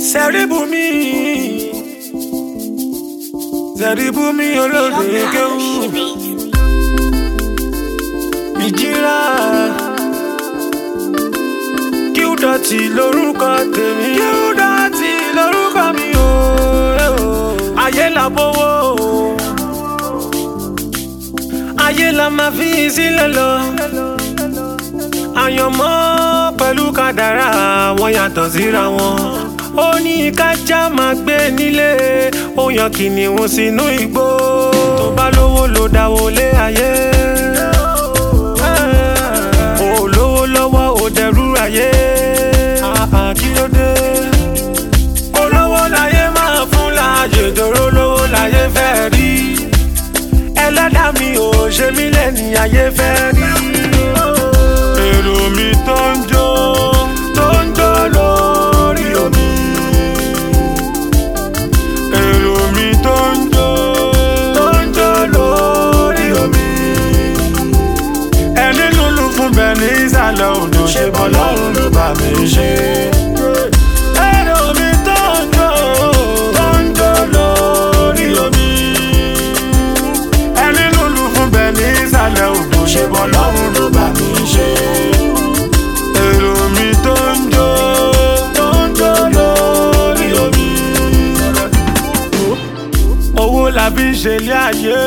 Sẹ́ríbùmí Sẹ́ríbùmí olóde kéwù ìjìrà kíúdọ̀tì lórúkọ tèmi kíúdọ̀tì lórúkọ mi o ayé la bówó ayé la máa fi sílẹ̀ lọ àyànmọ́ pẹ̀lú kádàrá wọn yàtọ̀ síra wọn ó ní kájá máa gbé nílé ó yan kìnìún sínú igbó tó bá lówó ló dáwó lé ayé ó lówó lọ́wọ́ ó dẹrú ayé kí ló dé olówó láyé máa fún láàyè dòró lówó láyé fẹ́ rí ẹlẹ́dàá mi ò ṣe mí lẹ́ni ayé fẹ́ rí èrò mi tó ń jó tó ń jó lórí omi èrò mi tó ń jó tó ń jó lórí omi ẹni lulu fún bẹ ní ìsàlẹ̀ odò ṣe bọ́ lọ́rùn ló bá mi ṣe. èrò mi tó ń jó tó ń jó lórí omi ẹni lulu fún bẹ ní ìsàlẹ̀ odò ṣe bọ́ lọ́rùn ló bá mi ṣe. èrò mi tó ń jó tó ń jó lórí omi. owó la fi ń ṣe ilé ayé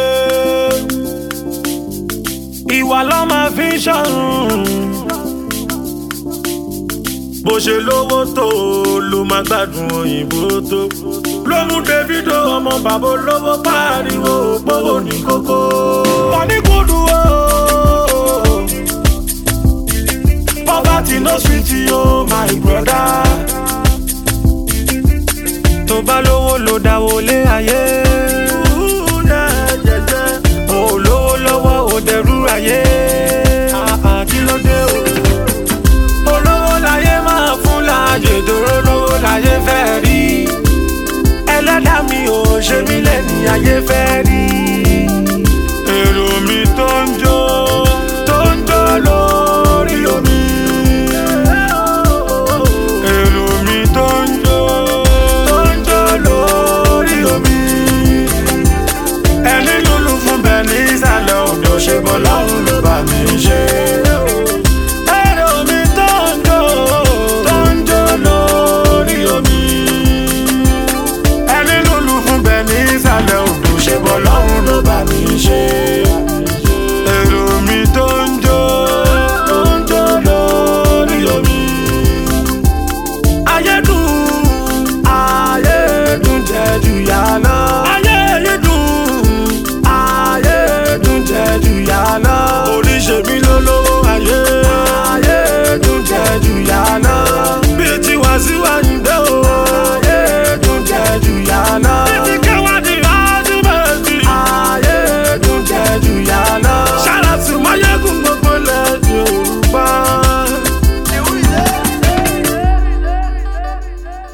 ìwà ló máa fi ń ṣọ̀run. bó ṣe lówó tó ló máa gbádùn òyìnbó tó. ló mú davido ọmọ bàbá olówó pariwo gbówó ní kókó. wọ́n ní kúndù o. poverty no sweet o my brother. tó bá lówó ló dáwó lé ayé. olówó lọ́wọ́ ò dẹrú ayé. kí ló dé o. olówó láyé máa fún láàyè dòró lówó láyé fẹ́ rí. ẹlẹ́dàá mi ò ṣe mí lẹ́ni ayé fẹ́ rí.